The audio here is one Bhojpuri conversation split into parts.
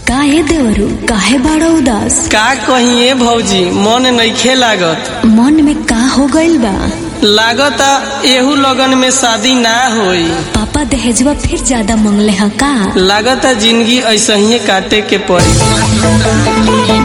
काहे देवरू काहे बड़ा उदास का कहिए भौजी मन नइखे लागत मन में का हो गइल बा लागता एहू लगन में शादी ना होई पापा दहेजवा फिर ज्यादा मंगले ह का लागता जिंदगी ऐसे ही काटे के पड़ी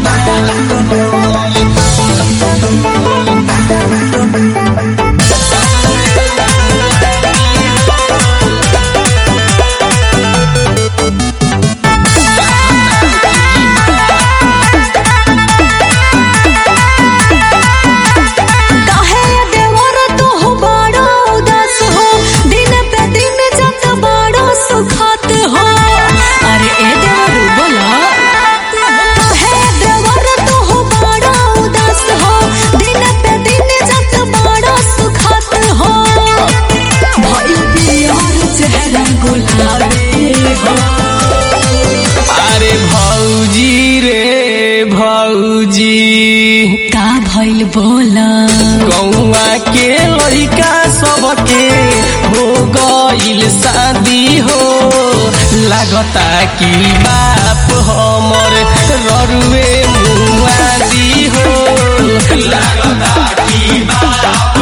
काहे देवर तू हो बड़ा उदास हो दिन पे दिन जत बड़ा सुखात हो अरे ए देवरू बोला काहे देवर तू हो बड़ा उदास हो दिन पे दिन जत बड़ा सुखात हो भाई प्यार चेहरा गुलाबी हो अरे भौजी रे भौजी का भइल बोला गौआ के लड़का सबके हो गइल शादी हो लागता कि बाप हमर ररुए मुआदी हो लागता कि बाप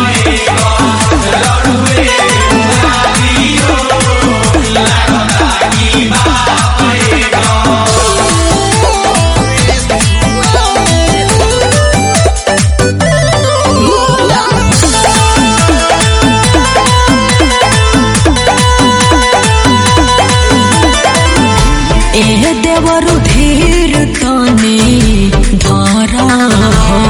ररुए मुआदी हो लागता कि बाप ए देवरु धीर तने धारा हो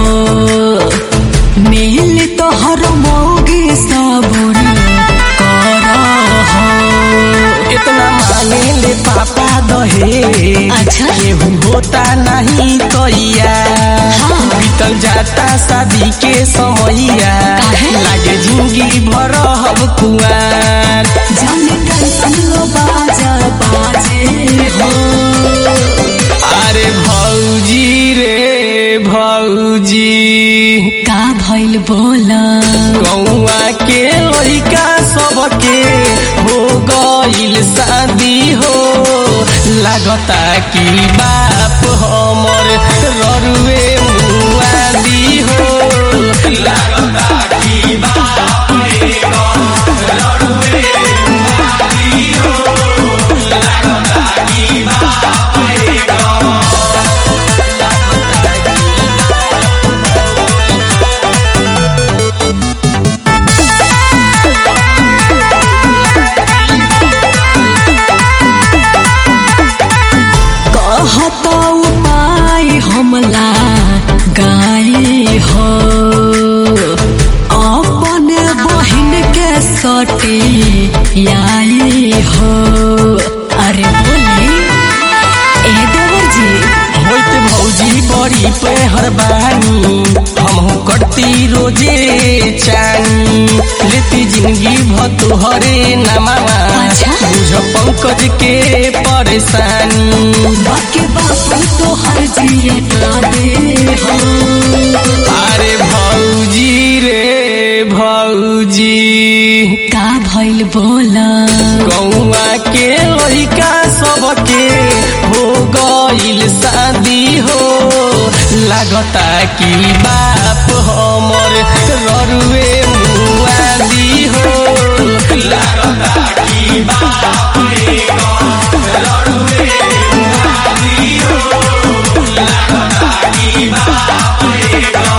मिल तोहर मोगी साबुन करा हो इतना मांगे ले पापा दहे अच्छा। केहू होता नहीं तैया हाँ। बीतल जाता शादी के समैया काहे? लागे जिंदगी भर हब कुआर जाने टेंशन लो बाजा बाजे हो अरे भौजी रे भौजी का भइल बोला गौआ के लड़का सबके हो गइल शादी हो लागता कि बाप हमर ररुए मुआदी हो लागता कि बाप ररुए मुआदी हो लागता कि बाप कहता उपाय हमला गाई हो अपन बहिन के सटी आई हो अरे बोली ए देवर जी होइत भौजी बड़ी पेहर बानी हमहू करती रोजे चानी लेती जिंदगी भतुहरे नमावा अच्छा। बुझ पंकज के परेशानी बाकी बाप तो हर जिए ना दे हो अरे भौजी रे भौजी का भइल बोला गौआ के लड़का सबके हो गइल शादी हो लागता कि बाप हमर ररुए मुआदी हो लागता कि बाप ररुए मुआदी हो लागता कि बाप